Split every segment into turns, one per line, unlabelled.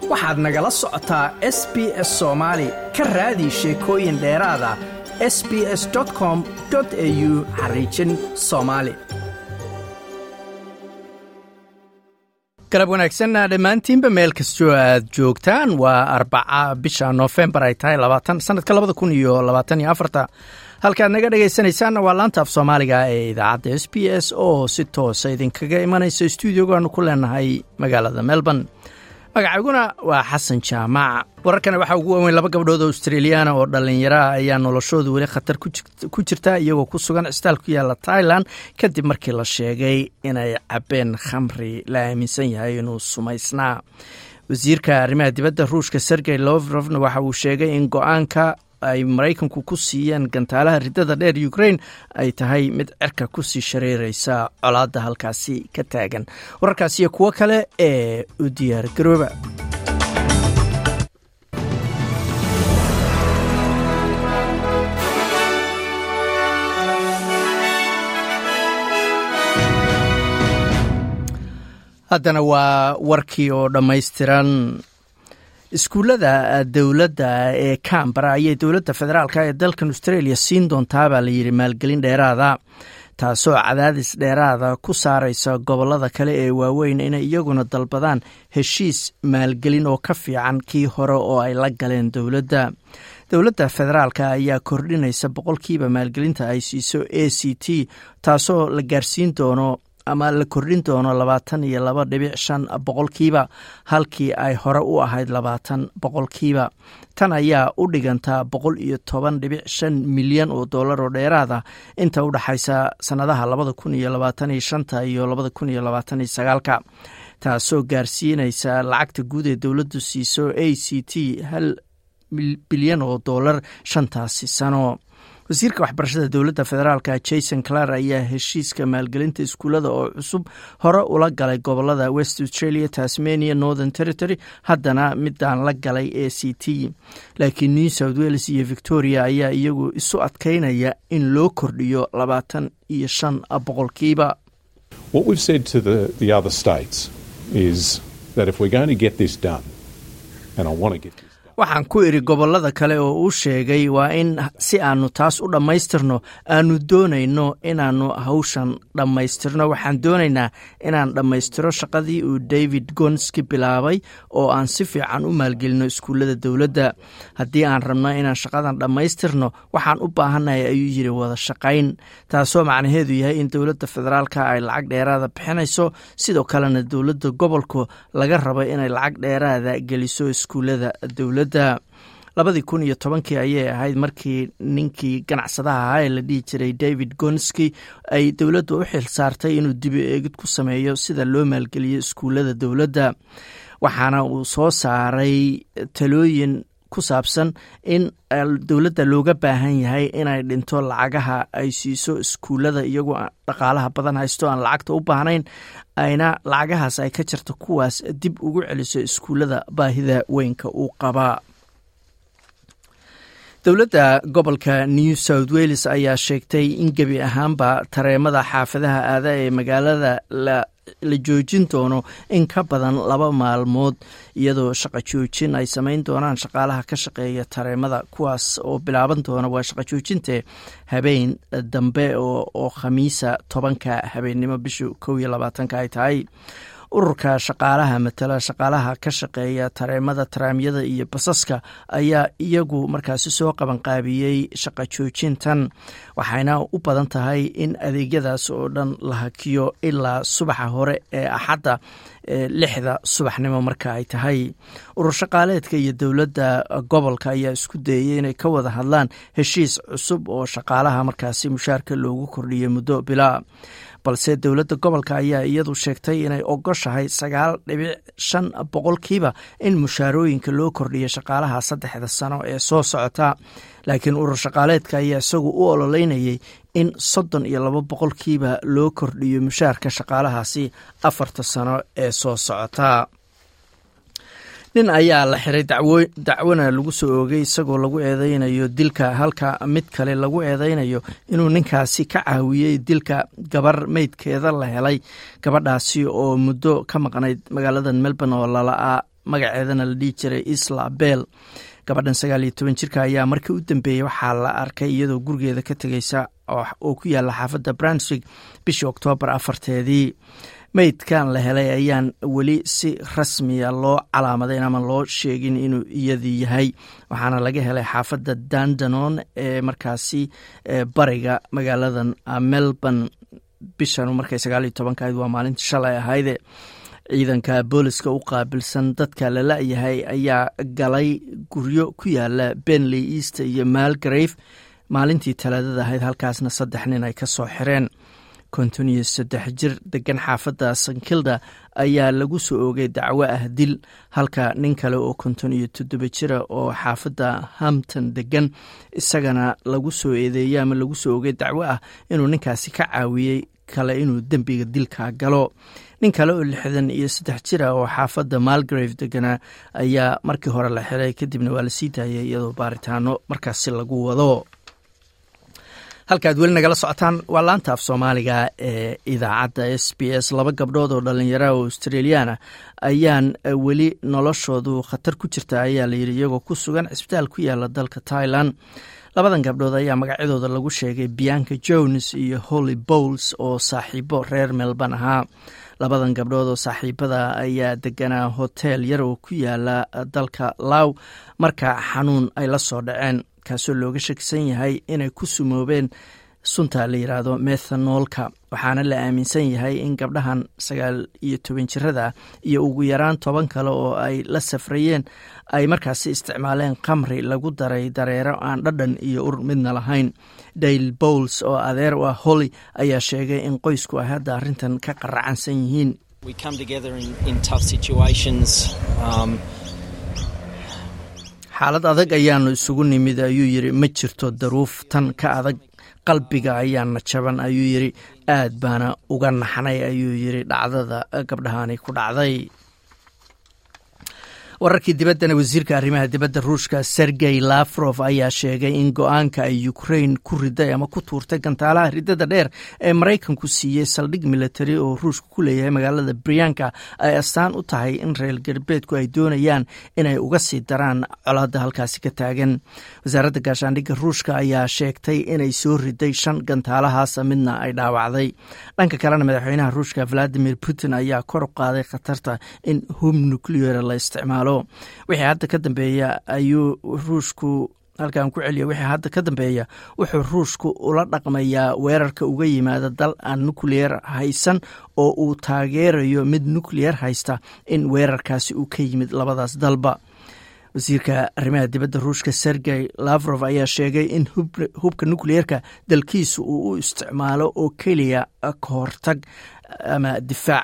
waxaad nagala socotaa s b s soomaali ka raadi sheekooyin dheeraada s b s com au xariijin soomaali galab wanaagsanna dhammaantiinba meel kastoo aad joogtaan waa arbaca bisha noofembar ay tahay labaatan sanadka labada kun iyo labaatan iyo afarta halkaad naga dhegaysanaysaanna waa laanta af soomaaliga ee idaacadda s b s oo si toosa idinkaga imanaysa stuudiogaanu ku leenahay magaalada melbourne magacayguna waa xasan jaamac wararkana waxaa ugu waaweyn laba gabdhood oo australiyaana oo dhallinyaraah ayaa noloshoodu weli khatar ku jirta iyagoo ku sugan cisbitaal ku yaalla tailan kadib markii la sheegay inay cabbeen khamri la aaminsan yahay inuu sumaysnaa wasiirka arrimaha dibadda ruushka sergey lovrofna waxa uu sheegay in go-aanka ay maraykanku ku siiyeen gantaalaha riddada dheer ukrain ay tahay mid cirka kusii shareereysa colaadda halkaasi ka taagan wararkaas iyo kuwo kale ee u diyaar garooba haddana waa warkii oo dhammaystiran iskuullada dowladda ee cambara ayay dowladda federaalk ee dalkan australia siin doontaa baa layidhi maalgelin dheeraada taasoo cadaadis dheeraada ku saaraysa gobollada kale ee waaweyn inay iyaguna dalbadaan heshiis maalgelin oo ka fiican kii hore oo ay la galeen dowladda dowladda federaalk ayaa kordhinaysa boqolkiiba maalgelinta ay siiso a c t taasoo la gaarsiin doono ama la kordhin doono labaatan iyo laba dhibic shan boqolkiiba halkii ay hore u ahayd labaatan boqolkiiba tan ayaa u dhigantaa boqol iyo toban dhibic shan milyan oo dollar oo dheeraada inta u dhexaysa sannadaha labada kun iyo labaatan iyo shanta iyo labada kun iyo labaatan iyo sagaalka taasoo gaarsiinaysa lacagta guud ee dowladdu siiso a c t hal bilyan oo dollar shantaasi sano wasiirka waxbarashada dowladda federaalka jason clar ayaa heshiiska maalgelinta iskuullada oo cusub hore ula galay gobolada west australia tasmania northern territory haddana midaan la galay a c t laakiin new south wales iyo victoria ayaa iyagu isu adkaynaya in loo kordhiyo labaatan iyo shan boqolkiiba waxaan ku idhi gobollada kale oo uu sheegay waa in si aanu taas u dhammaystirno aanu doonayno inaannu hawshan dhammaystirno waxaan doonaynaa inaan dhammaystiro shaqadii uu david gonski bilaabay oo aan si fiican u maalgelino iskuullada dowladda haddii aan rabno inaan shaqadan dhammaystirno waxaan u baahannahay ayuu yidhi wada shaqayn taasoo macnaheedu yahay in dowladda federaalka ay lacag dheeraada bixinayso sidoo kalena dowladda gobolku laga rabo inay lacag dheeraada geliso iskuullada dowladda labadii kun iyo tobankii ayay ahayd markii ninkii ganacsadaha ahaa ee la dhihi jiray david gonski ay dowladda u xil saartay inuu dibi eegid ku sameeyo sida loo maalgeliyo iskuullada dowladda waxaana uu soo saaray talooyin ku saabsan in dowladda looga baahan yahay inay dhinto lacagaha ay siiso iskuullada iyagoo dhaqaalaha badan haysto aan lacagta u baahnayn ayna lacagahaas ay ka jirto kuwaas dib ugu celiso iskuullada baahida weynka uu qabaa dowladda gobolka new south wales ayaa sheegtay in gebi ahaanba tareemada xaafadaha aada ee magaalada la la joojin doono in ka badan laba maalmood iyadoo shaqo joojin ay samayn doonaan shaqaalaha ka shaqeeya tareemada kuwaas oo bilaaban doona waa shaqo joojinte habeen dambe oo khamiisa tobanka habeennimo bisha kow iyo labaatanka ay tahay ururka shaqaalaha matala shaqaalaha ka shaqeeya tareemada taraamyada iyo basaska ayaa iyagu markaasi soo qabanqaabiyey shaqo joojintan waxayna u badan tahay in adeegyadaas oo dhan la hakiyo ilaa subaxa hore ee axadda lixda subaxnimo marka ay tahay urur shaqaaleedka iyo dowladda gobolka ayaa isku dayey inay ka wada hadlaan heshiis cusub oo shaqaalaha markaasi mushaarka loogu kordhiyey muddo bilaa balse dowladda gobolka ayaa iyadu sheegtay inay ogoshahay sagaal dhibic shan boqolkiiba in mushaarooyinka loo kordhiyo shaqaalaha saddexda sano ee soo socota laakiin urur shaqaaleedka ayaa isagu u ololeynayay in soddon iyo laba boqolkiiba loo kordhiyo mushaarka shaqaalahaasi afarta sano ee soo socota nin ayaa la xiray dacwona lagu soo oogay isagoo lagu eedeynayo dilka halka mid kale lagu eedeynayo inuu ninkaasi ka caawiyey dilka gabar meydkeeda la helay gabadhaasi oo muddo ka maqnayd magaalada melbourne oo magaceedana la dhihi jiray isla bel gabadhan sagaal iyo toban jirka ayaa markii u dambeeyey waxaa la arkay iyadoo gurigeeda ka tegeysa oo ku yaala xaafadda brunswick bishii oktoobar afarteedii meydkan la helay ayaan weli si rasmiya loo calaamadayn ama loo sheegin inuu iyadii yahay waxaana laga helay xaafadda dandanon ee markaasi bariga magaaladan melbourne bishan markay sagaal iyo tobanka ahayd waa maalintii shalay ahayde ciidanka booliska u qaabilsan dadka la la-yahay ayaa galay guryo ku yaala benley east iyo malgrave maalintii talaadada ahayd halkaasna saddex nin ay ka soo xireen konton iyo saddex jir degan xaafadda sankilda ayaa lagu soo oogay dacwo ah dil halka nin kale oo konton iyo toddoba jira oo xaafadda hampton degan isagana lagu soo eedeeyey ama lagu soo oogay dacwo ah inuu ninkaasi ka caawiyey kale inuu dembiga dilka galo nin kale oo lixdan iyo saddex jira oo xaafadda malgrave deganaa ayaa markii hore la xiray kadibna waa la sii daayay iyadoo baaritaano markaasi lagu wado halkaad weli nagala socotaan waa laanta af soomaaliga ee idaacadda s b s laba gabdhood oo dhallinyaraha oo australiyaana ayaan weli noloshoodu khatar ku jirta ayaa layidhi iyagoo ku sugan cisbitaal ku yaala dalka tailan labadan gabdhood ayaa magacyadooda lagu sheegay bianca jones iyo holly bowls oo saaxiibo reer melbourne ahaa labadan gabdhood oo saaxiibada ayaa deganaa hotel yar oo ku yaala dalka law marka xanuun ay la soo dhaceen kaasoo looga shakisan yahay inay ku sumoobeen sunta la yidhaahdo methanoolka waxaana la aaminsan yahay in gabdhahan sagaal iyo toban jirada iyo ugu yaraan toban kale oo ay la safrayeen ay markaasi isticmaaleen khamri lagu daray dareero aan dhadhan iyo ur midna lahayn dale bowls oo adeer u ah holly ayaa sheegay in qoysku ay hadda arrintan ka qaracansan yihiin xaalad adag ayaanu isugu nimid ayuu yidhi ma jirto daruuf tan ka adag qalbiga ayaana jaban ayuu yidhi aad baana uga naxnay ayuu yidhi dhacdada gabdhahani ku dhacday wararkii dibaddana wasiirka arrimaha dibadda ruushka sergey lafrof ayaa sheegay in go-aanka ay ukrain ku riday ama ku tuurtay gantaalaha ridada dheer ee maraykanku siiyey saldhig military oo ruushka ku leeyahay magaalada brianka ay astaan u tahay in reer galbeedku ay doonayaan inay uga sii daraan colaadda halkaasi ka taagan wasaaradda gaashaandhigga ruushka ayaa sheegtay inay soo riday shan gantaalahaasa midna ay dhaawacday dhanka kalena madaxweynaha ruushka valadimir putin ayaa kor u qaaday khatarta in hub nuclear la isticmaalo wixii hadda ka dambeeya ayuu ruushku halkan ku celiya wixii hadda ka dambeeya wuxuu ruushku ula dhaqmayaa weerarka uga yimaada dal aan nucleer haysan oo uu taageerayo mid nucleer haysta in weerarkaasi uu ka yimid labadaas dalba wasiirka arrimaha dibadda ruushka sergey lavrof ayaa sheegay in hubka nucleerka dalkiisu uu u isticmaalo oo keliya ka hortag ama difaac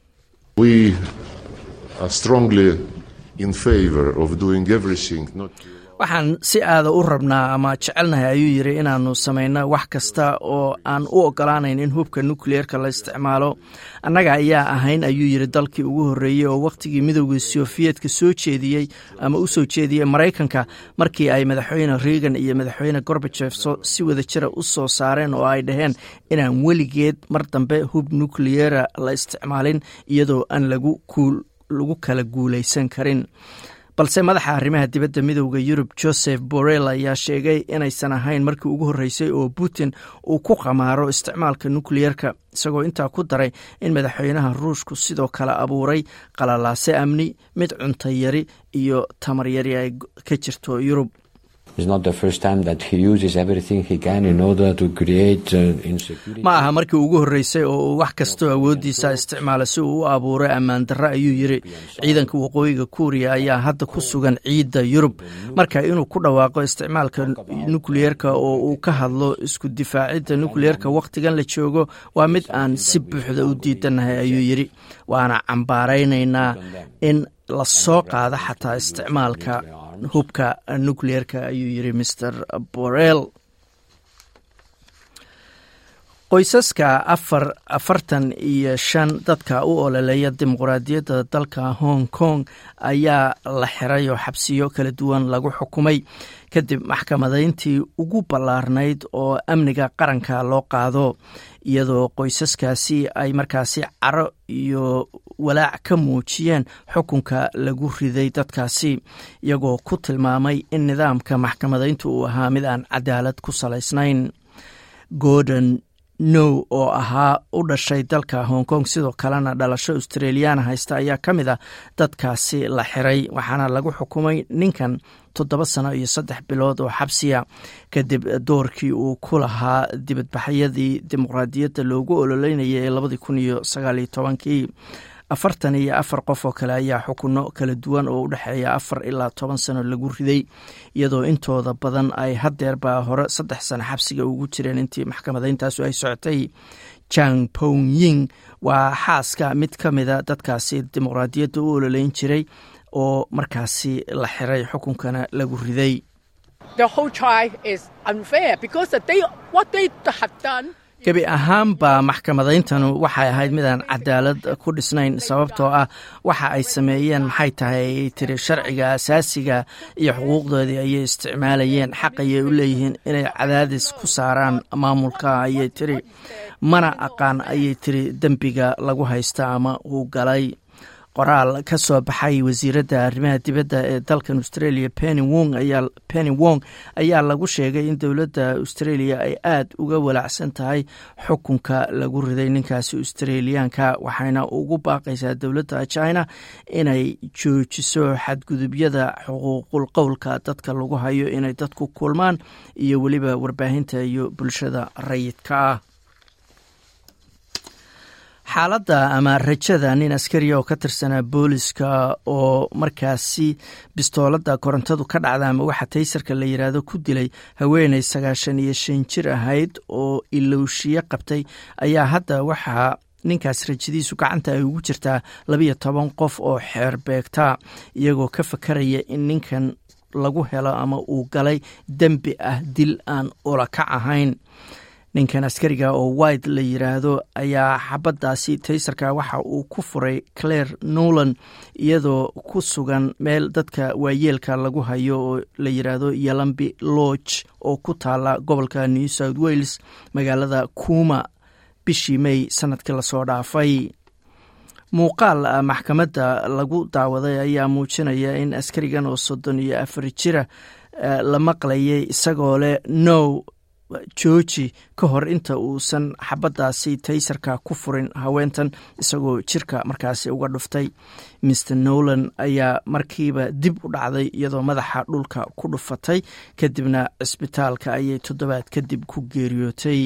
waxaan si aada u rabnaa ama jecelnahay ayuu yidhi inaanu samayno wax kasta oo aan u ogolaanayn in hubka nukleerka la isticmaalo annaga ayaa ahayn ayuu yidhi dalkii ugu horreeyey oo wakhtigii midowda sofiyeetka soo jeediyey ama u soo jeediyey maraykanka markii ay madaxweyne reagan iyo madaxweyne gorbajef si wada jira u soo saareen oo ay dhaheen inaan weligeed mar dambe hub nukleera la isticmaalin iyadoo aan lagu kuul lagu kala guulaysan karin balse madaxa arrimaha dibadda midowda yurub joseph borrell ayaa sheegay inaysan ahayn markii ugu horreysay oo putin uu ku qamaaro isticmaalka nukleerka isagoo intaa ku daray in madaxweynaha ruushku sidoo kale abuuray qalalaase amni mid cunto yari iyo tamar yari ay ka jirto yurub ma aha markii ugu horreysay oo uu wax kastoo awooddiisa isticmaala si uu u abuuray ammaan darre ayuu yidhi ciidanka waqooyiga kuuriya ayaa hadda ku sugan ciidda yurub marka inuu ku dhawaaqo isticmaalka nukleerka oo uu ka hadlo isku difaacidda nukleerka wakhtigan la joogo waa mid aan si buuxda u diidanahay ayuu yidhi waana cambaaraynaynaa in la soo qaado xataa isticmaalka hubka nukleerka ayuu yidhi maer borrell qoysaska afar afartan iyo shan dadka u ololeeya dimuqraadiyadda dalka hong kong ayaa la xiray oo xabsiyo kala duwan lagu xukumay kadib maxkamadayntii ugu ballaarnayd oo amniga qaranka loo qaado iyadoo qoysaskaasi ay markaasi caro iyo walaac ka muujiyeen xukunka lagu riday dadkaasi iyagoo ku tilmaamay in nidaamka maxkamadayntu uu ahaa mid aan cadaalad ku salaysnayn gordon now oo ahaa u dhashay dalka hong kong sidoo kalena dhalasho australiyaana haysta ayaa ka mid a dadkaasi la xiray waxaana lagu xukumay ninkan toddoba sano iyo saddex bilood oo xabsiya kadib doorkii uu ku lahaa dibadbaxyadii dimuqraadiyadda loogu ololeynayay ee labadii kun iyo sagaaliyo tobankii afartan iyo afar qof oo kale ayaa xukuno kala duwan oo u dhexeeya afar ilaa toban sano lagu riday iyadoo intooda badan ay hadeerbaa hore saddex sano xabsiga ugu jireen intii maxkamadayntaasu ay socotay jang pong ying waa xaaska mid ka mida dadkaasi dimuqraadiyadda u ololeyn jiray oo markaasi la xiray xukunkana lagu riday gebi ahaanba maxkamadayntanu waxay ahayd midaan cadaalad ku dhisnayn sababtoo ah waxa ay sameeyeen maxay tahay tiri sharciga asaasiga iyo xuquuqdoodii ayay isticmaalayeen xaq ayay u leeyihiin inay cadaadis ku saaraan maamulka ayay tiri mana aqaan ayay tiri dembiga lagu haysta ama uu galay qoraal ka soo baxay wasiiradda arrimaha dibadda ee dalkan australia penny wong ayaa lagu sheegay in dowladda australia ay aada uga walaacsan tahay xukunka lagu riday ninkaasi australiyaanka waxayna ugu baaqaysaa dowladda china inay joojiso xadgudubyada xuquuqul qowlka dadka lagu hayo inay dadku kulmaan iyo weliba warbaahinta iyo bulshada rayidka ah xaaladda ama rajada nin askariya oo ka tirsanaa booliska oo markaasi bistoolada korontadu ka dhacda ama waxa taysarka la yiraahdo ku dilay haweeney sagaashan iyo shan jir ahayd oo ilowshiye qabtay ayaa hadda waxaa ninkaas rajadiisu gacanta ay ugu jirtaa labiyo toban qof oo xeer beegta iyagoo ka fakaraya in ninkan lagu helo ama uu galay dembi ah dil aan ulakac ahayn ninkan askariga oo wide la yiraahdo ayaa xabaddaasi taysarka waxa uu ku furay claire nolan iyadoo ku sugan meel dadka waayeelka lagu hayo oo la yiraahdo yalambi lodge oo ku taala gobolka new south wales magaalada kuuma bishii may sanadkii lasoo dhaafay muuqaal maxkamadda lagu daawaday ayaa muujinaya in askarigan oo soddon iyo afar jira la maqlayay isagoo leh now jooji ka hor inta uusan xabaddaasi taysarka ku furin haweentan isagoo jirka markaasi uga dhuftay mister nolan ayaa markiiba dib u dhacday iyadoo madaxa dhulka ku dhufatay kadibna cisbitaalka ayay toddobaad kadib ku geeriyootay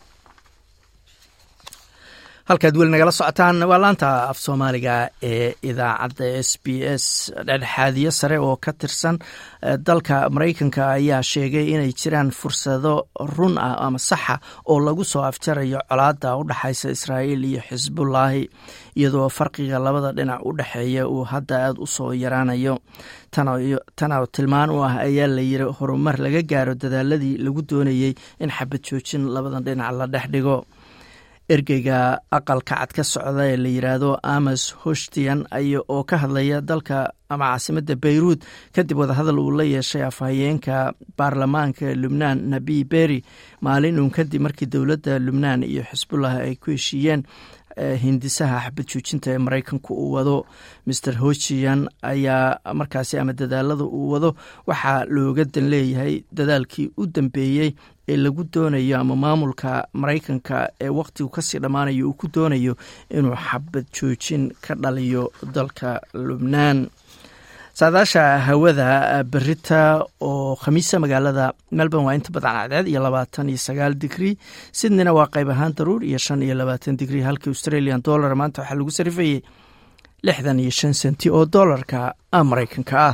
halkaad weli nagala socotaan waa laanta af soomaaliga ee idaacadda s b s dhexdhexaadiyo sare oo ka tirsan dalka maraykanka ayaa sheegay inay jiraan fursado run ah ama saxa oo lagu soo afjarayo colaadda u dhexaysa israa'iil iyo xisbullaahi iyadoo farqiga labada dhinac u dhexeeya uu hadda aada u soo yaraanayo tanoo tilmaan u ah ayaa la yiri horumar laga gaaro dadaaladii lagu doonayey in xabad joojin labadan dhinac la dhex dhigo ergeyga aqalka cad ka socda ee la yiraahdo amos hoshtian oo ka hadlaya dalka ama caasimadda beyruud kadib wadahadal uu la yeeshay afhayeenka baarlamaanka lubnaan nabi beri maalin uun kadib markii dowladda lubnaan iyo xisbullah ay ku heshiiyeen hindisaha xabad joojinta ee maraykanku uu wado master hojian ayaa markaasi ama dadaalada uu wado waxaa looga dan leeyahay dadaalkii u dambeeyey ee lagu doonayo ama maamulka maraykanka ee wakhtigu kasii dhammaanayo uu ku doonayo inuu xabad joojin ka dhaliyo dalka lubnaan saadaasha hawada berita oo khamiisa magaalada melbourne waa inta badan cadceed iyo labaatan iyo sagaal digrii sydneyna waa qayb ahaan daruur iyo shan iyo labaatan digrii halka australian dollar maanta waxaa lagu sarifayay lixdan iyo shan senti oo dollarka maraykanka ah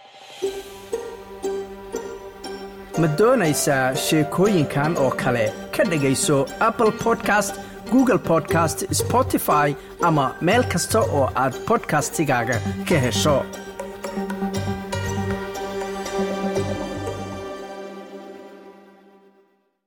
ma doonaysaa sheekooyinkan oo kale ka dhegayso apple podcast google podcast spotify ama meel kasta oo aad bodkastigaaga ka hesho